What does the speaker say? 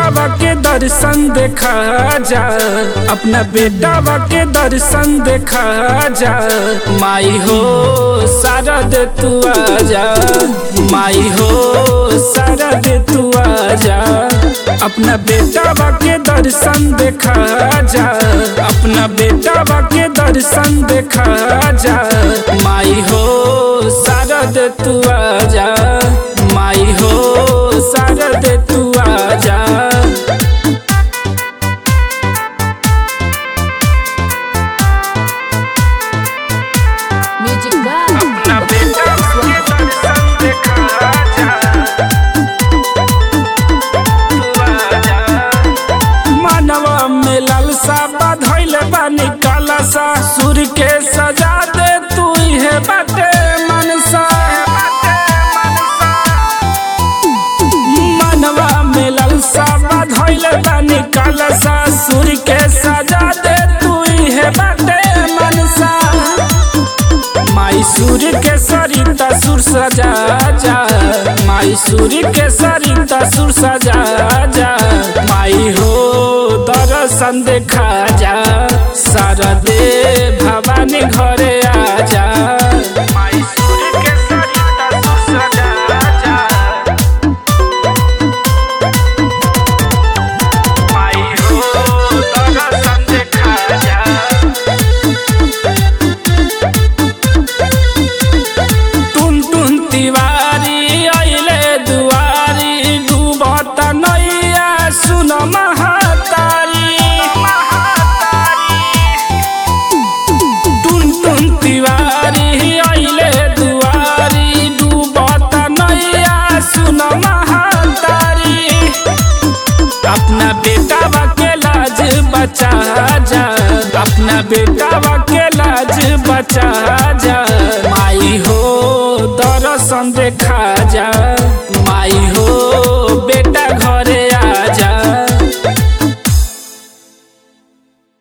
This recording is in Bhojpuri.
बेटावा के दर्शन देखा जा अपना बेटावा के दर्शन देखा जा माई हो शारद तू आजा माई हो शारद तू आजा अपना बेटावा के दर्शन देखा जा अपना बेटावा के दर्शन देखा जा माई हो शारद तू आजा माई हो शारद तू आजा Music by अपना बेटावा के दर्शन देखा जा तू आजा मानवा में लालसा बाधैल बानी कालासा सूर्य के सजा दे तू है बाटे मनसा मानवा में लालसा बाधैल बानी कालासा सूर्य के सजा दे तू है बाटे मनसा माई सूर्य के सरिता सुर सजा जा माई सूर्य के सरिता सुर सजा जा माई हो दर्शन देखा जा शारदे भवानी घरे आ जा माई सूर्य के सरिता सुर सजा जा माई हो दर्शन देखा जा टुन टुन तिवारी अइले दुआरी डुबत नैया सुन महातारी टुन टुन तिवारी अइले दुआरी डुबत नैया सुन महातारी अपना बेटा के लाज बचा जा अपना बेटा के लाज बचा जा